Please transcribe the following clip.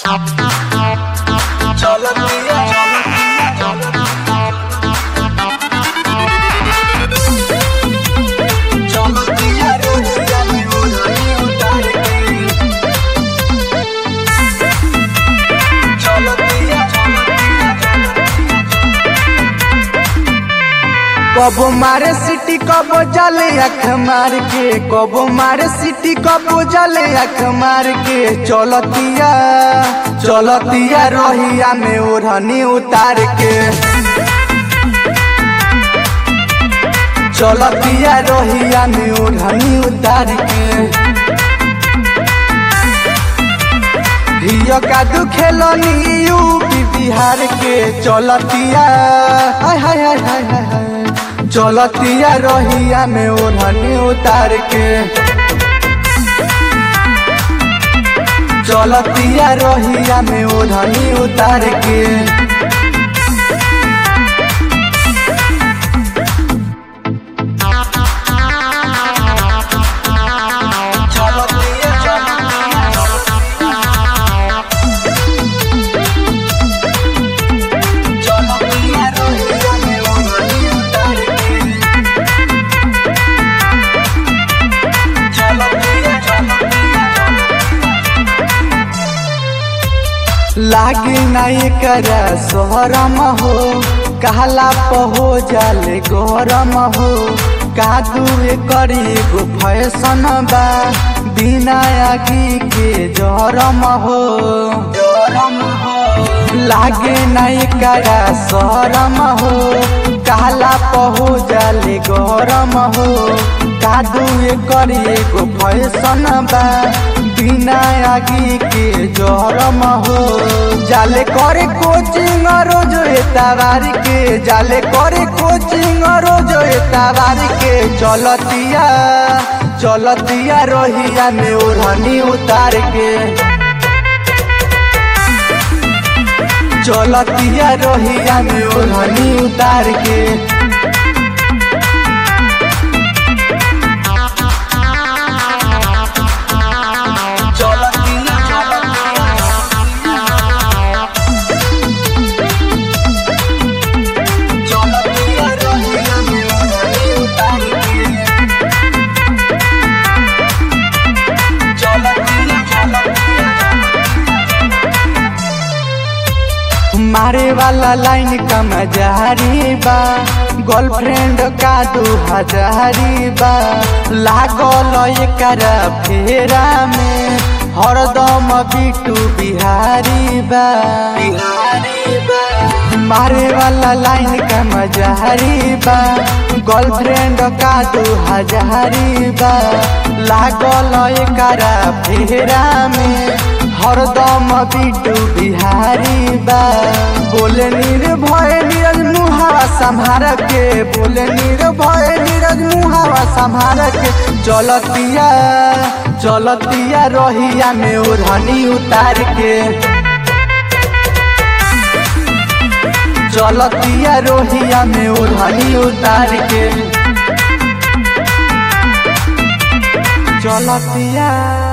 कबो मारे सिटी कबो जले अख मार के कबो मारे सिटी कबो जले अख मार के चलतिया चलतिया रोहिया में ओढ़नी उतार के चलतिया रोहिया में ओढ़नी उतार के हियो का दुखेलनी यूपी बिहार के चलतिया हाय हाय हाय हाय हाय हाय चलतिया रोहिया में ओढ़नी उतार के चलतिया रोहिया में ओढ़नी उतार के लागे नहीं कर सोहरम हो कहला पहो जाले गरम हो कादू करी गो फैशन बा बिना आगी के जरम हो जरम हो लागे नहीं कर सोहरम हो कहला पहो जाले गरम हो कादू करी गो फैशन बा बिना आगी के जरम हो जाले करे कोचिंग रोज एतावार के जाले करे कोचिंग रोज एतावार के चलतिया चलतिया रोहिया में ओढ़नी उतार के चलतिया रोहिया में ओढ़नी उतार के मारे वाला लाइन का मजारी बा गर्लफ्रेंड का दू हजारी बा लागल एकर फेरा में हरदम बिटू बिहारी बा बिहारी बा मारे वाला लाइन का मजारी बा गर्लफ्रेंड का दू हजारी बा लागल एकर फेरा में हरदम बिटू बिहारी बा बोले निर्भय नीरज मुहावा संभार के बोले निर्भय नीरज मुहावा संभार के चलतिया चलतिया रोहिया में ओढ़नी उतार के चलतिया रोहिया में ओढ़नी उतार के चलतिया